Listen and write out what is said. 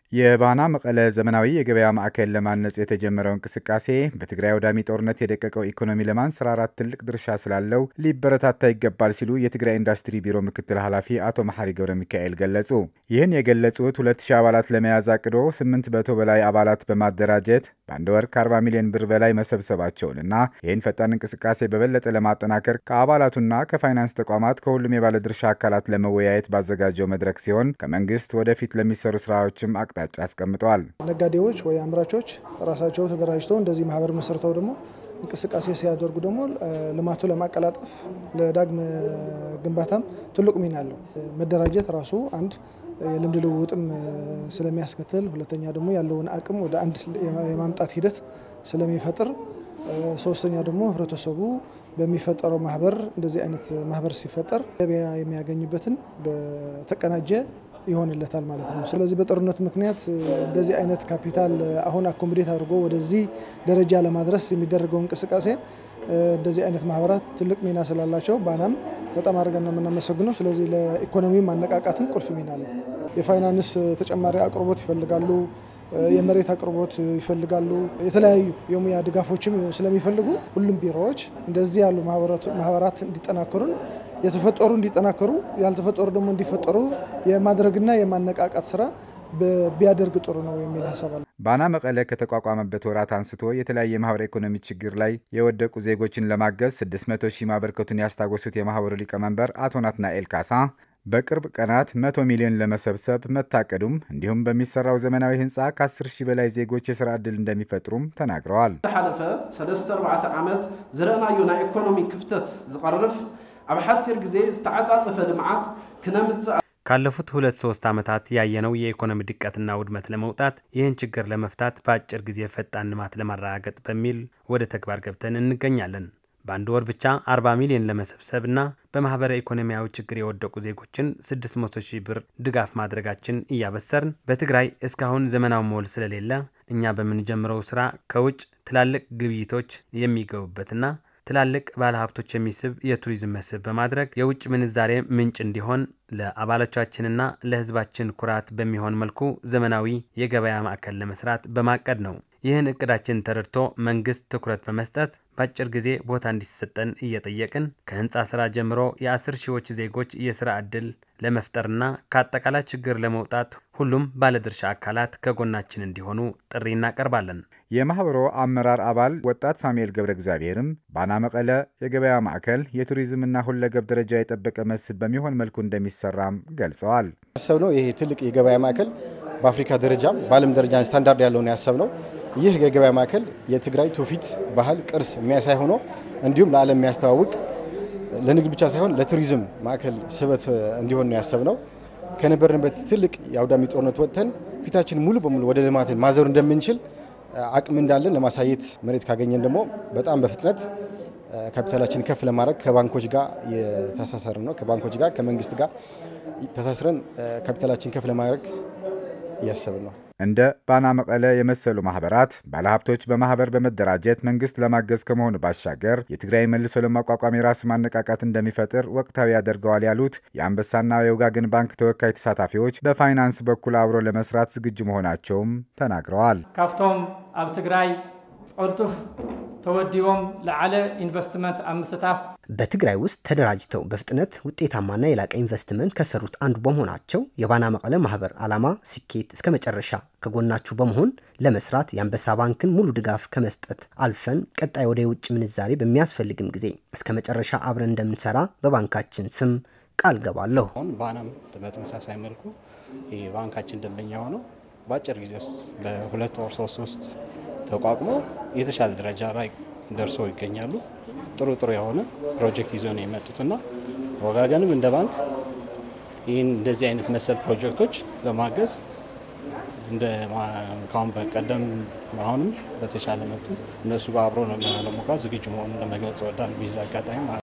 የባና መቀለ ዘመናዊ የገበያ ማዕከል ለማነጽ የተጀመረው እንቅስቃሴ በትግራይ አውዳሚ ጦርነት የደቀቀው ኢኮኖሚ ለማንሰራራት ትልቅ ድርሻ ስላለው ሊበረታታ ይገባል ሲሉ የትግራይ ኢንዱስትሪ ቢሮ ምክትል ኃላፊ አቶ መሐሪ ገብረ ሚካኤል ገለጹ። ይህን የገለጹት ሁለት ሺህ አባላት ለመያዝ አቅዶ ስምንት መቶ በላይ አባላት በማደራጀት በአንድ ወር ከ40 ሚሊዮን ብር በላይ መሰብሰባቸውንና ይህን ፈጣን እንቅስቃሴ በበለጠ ለማጠናከር ከአባላቱና ከፋይናንስ ተቋማት ከሁሉም የባለድርሻ አካላት ለመወያየት ባዘጋጀው መድረክ ሲሆን ከመንግስት ወደፊት ለሚሰሩ ስራዎችም አቅጣጫ አስቀምጠዋል። ነጋዴዎች ወይ አምራቾች ራሳቸው ተደራጅተው እንደዚህ ማህበር መስርተው ደግሞ እንቅስቃሴ ሲያደርጉ ደግሞ ልማቱ ለማቀላጠፍ ለዳግም ግንባታም ትልቅ ሚና አለው። መደራጀት ራሱ አንድ የልምድ ልውውጥም ስለሚያስከትል፣ ሁለተኛ ደግሞ ያለውን አቅም ወደ አንድ የማምጣት ሂደት ስለሚፈጥር፣ ሶስተኛ ደግሞ ህብረተሰቡ በሚፈጠረው ማህበር እንደዚህ አይነት ማህበር ሲፈጠር ገበያ የሚያገኝበትን በተቀናጀ ይሆንለታል ማለት ነው። ስለዚህ በጦርነቱ ምክንያት እንደዚህ አይነት ካፒታል አሁን አኮሞዴት አድርጎ ወደዚህ ደረጃ ለማድረስ የሚደረገው እንቅስቃሴ እንደዚህ አይነት ማህበራት ትልቅ ሚና ስላላቸው ባናም በጣም አድርገን ነው የምናመሰግነው። ስለዚህ ለኢኮኖሚ ማነቃቃትም ቁልፍ ሚና አለው። የፋይናንስ ተጨማሪ አቅርቦት ይፈልጋሉ፣ የመሬት አቅርቦት ይፈልጋሉ፣ የተለያዩ የሙያ ድጋፎችም ስለሚፈልጉ ሁሉም ቢሮዎች እንደዚህ ያሉ ማህበራት እንዲጠናከሩን የተፈጠሩ እንዲጠናከሩ ያልተፈጠሩ ደግሞ እንዲፈጠሩ የማድረግና የማነቃቃት ስራ ቢያደርግ ጥሩ ነው የሚል ሀሳብ አለ። ባና መቀለ ከተቋቋመበት ወራት አንስቶ የተለያየ የማህበረ ኢኮኖሚ ችግር ላይ የወደቁ ዜጎችን ለማገዝ 600 ሺህ ማበርከቱን ያስታወሱት የማህበሩ ሊቀመንበር አቶ ናትናኤል ካሳ በቅርብ ቀናት 100 ሚሊዮን ለመሰብሰብ መታቀዱም እንዲሁም በሚሰራው ዘመናዊ ህንፃ ከ10 ሺህ በላይ ዜጎች የስራ ዕድል እንደሚፈጥሩም ተናግረዋል። ዝሓለፈ 3 ዓመት ዝረአናዮ ናይ ኢኮኖሚ ክፍተት ዝቐርፍ ኣብ ሓፂር ግዜ ዝተዓፃፀፈ ልምዓት ክነምፅእ ካለፉት ሁለት ሶስት ዓመታት ያየነው የኢኮኖሚ ድቀትና ውድመት ለመውጣት ይህን ችግር ለመፍታት በአጭር ጊዜ ፈጣን ልማት ለማረጋገጥ በሚል ወደ ተግባር ገብተን እንገኛለን። በአንድ ወር ብቻ 40 ሚሊዮን ለመሰብሰብ እና በማህበረ ኢኮኖሚያዊ ችግር የወደቁ ዜጎችን 600 ሺህ ብር ድጋፍ ማድረጋችን እያበሰርን በትግራይ እስካሁን ዘመናዊ ሞል ስለሌለ እኛ በምንጀምረው ስራ ከውጭ ትላልቅ ግብይቶች የሚገቡበትና ትላልቅ ባለሀብቶች የሚስብ የቱሪዝም መስህብ በማድረግ የውጭ ምንዛሬ ምንጭ እንዲሆን ለአባሎቻችንና ለሕዝባችን ኩራት በሚሆን መልኩ ዘመናዊ የገበያ ማዕከል ለመስራት በማቀድ ነው። ይህን እቅዳችን ተረድቶ መንግስት ትኩረት በመስጠት በአጭር ጊዜ ቦታ እንዲሰጠን እየጠየቅን ከህንፃ ስራ ጀምሮ የአስር ሺዎች ዜጎች የስራ ዕድል ለመፍጠርና ከአጠቃላይ ችግር ለመውጣት ሁሉም ባለድርሻ አካላት ከጎናችን እንዲሆኑ ጥሪ እናቀርባለን። የማህበሩ አመራር አባል ወጣት ሳሙኤል ገብረ እግዚአብሔርም ባና መቀለ የገበያ ማዕከል የቱሪዝምና ሁለገብ ደረጃ የጠበቀ መስህብ በሚሆን መልኩ እንደሚሰራም ገልጸዋል። ያሰብነው ይሄ ትልቅ የገበያ ማዕከል በአፍሪካ ደረጃም በዓለም ደረጃ ስታንዳርድ ያለውን ያሰብነው ይህ የገበያ ማዕከል የትግራይ ትውፊት፣ ባህል፣ ቅርስ የሚያሳይ ሆኖ እንዲሁም ለዓለም የሚያስተዋውቅ ለንግድ ብቻ ሳይሆን ለቱሪዝም ማዕከል ስበት እንዲሆን ነው ያሰብነው። ከነበርንበት ትልቅ የአውዳሚ ጦርነት ወጥተን ፊታችን ሙሉ በሙሉ ወደ ልማትን ማዘሩ እንደምንችል አቅም እንዳለን ለማሳየት መሬት ካገኘን ደግሞ በጣም በፍጥነት ካፒታላችን ከፍ ለማድረግ ከባንኮች ጋር የተሳሰርን ነው። ከባንኮች ጋር ከመንግስት ጋር ተሳስረን ካፒታላችን ከፍ ለማድረግ እያሰብን ነው። እንደ ባና መቀለ የመሰሉ ማህበራት ባለሀብቶች በማህበር በመደራጀት መንግስት ለማገዝ ከመሆኑ ባሻገር የትግራይ መልሶ ለማቋቋም የራሱ ማነቃቃት እንደሚፈጥር ወቅታዊ ያደርገዋል ያሉት የአንበሳና የውጋገን ባንክ ተወካይ ተሳታፊዎች በፋይናንስ በኩል አብሮ ለመስራት ዝግጁ መሆናቸውም ተናግረዋል። ካብቶም ኣብ ትግራይ ቁልጡፍ ተወዲቦም ለዓለ ኢንቨስትመንት ኣብ ምስታፍ በትግራይ ውስጥ ተደራጅተው በፍጥነት ውጤታማና የላቀ ኢንቨስትመንት ከሰሩት አንዱ በመሆናቸው የባና መቀለ ማህበር ዓላማ ስኬት እስከ መጨረሻ ከጎናችሁ በመሆን ለመስራት የአንበሳ ባንክን ሙሉ ድጋፍ ከመስጠት አልፈን ቀጣይ ወደ የውጭ ምንዛሬ በሚያስፈልግም ጊዜ እስከ መጨረሻ አብረን እንደምንሰራ በባንካችን ስም ቃል ገባለሁ። አሁን ባናም በተመሳሳይ መልኩ የባንካችን ደንበኛ ሆነው በአጭር ጊዜ ውስጥ ለሁለት ወር ሶስት ውስጥ ተቋቁሞ የተሻለ ደረጃ ላይ ደርሰው ይገኛሉ። ጥሩ ጥሩ የሆነ ፕሮጀክት ይዞ ነው የመጡትና ወጋገንም እንደ ባንክ ይህን እንደዚህ አይነት መሰል ፕሮጀክቶች ለማገዝ እንደ ካሁን በቀደም አሁንም በተሻለ መጡ እነሱ ጋር አብሮ ነው ለመጓዝ ዝግጁ መሆኑን ለመግለጽ እወዳለሁ። ቢዛ አጋጣሚ